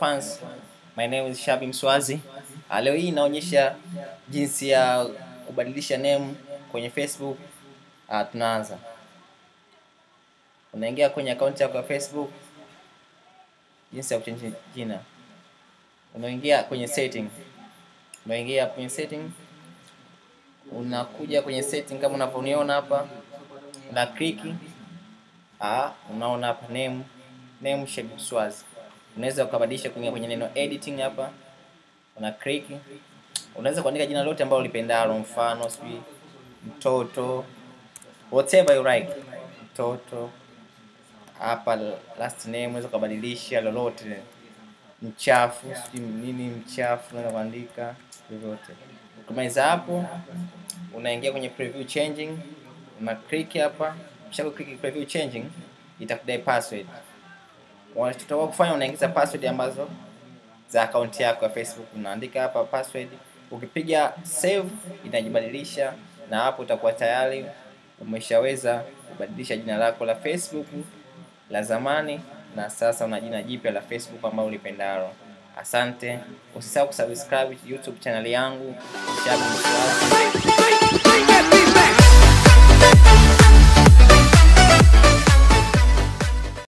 fans, my name is Shabi Mswazi. Uh, leo hii inaonyesha jinsi ya kubadilisha name kwenye Facebook. Uh, tunaanza, unaingia kwenye akaunti yako ya Facebook, jinsi ya kuchange jina, unaingia kwenye setting, unaingia kwenye setting, unakuja kwenye setting kama unavyoniona hapa, una click ah, unaona hapa name name Shabi Mswazi unaweza ukabadilisha kuingia kwenye neno editing hapa, una click. Unaweza kuandika jina lote ambalo ulipendalo, mfano sijui mtoto, whatever you like, mtoto hapa. Last name unaweza ukabadilisha lolote, mchafu, sijui nini, mchafu, unaweza kuandika vyovyote. Ukimaliza hapo, unaingia kwenye preview changing, una click hapa. Ukisha click preview changing, itakudai password unachotakiwa kufanya unaingiza password ambazo za akaunti yako ya Facebook, unaandika hapa password. Ukipiga save inajibadilisha, na hapo utakuwa tayari umeshaweza kubadilisha jina lako la Facebook la zamani, na sasa una jina jipya la Facebook ambalo ulipendalo. Asante, usisahau kusubscribe YouTube channel yangu Shabi Mswazi.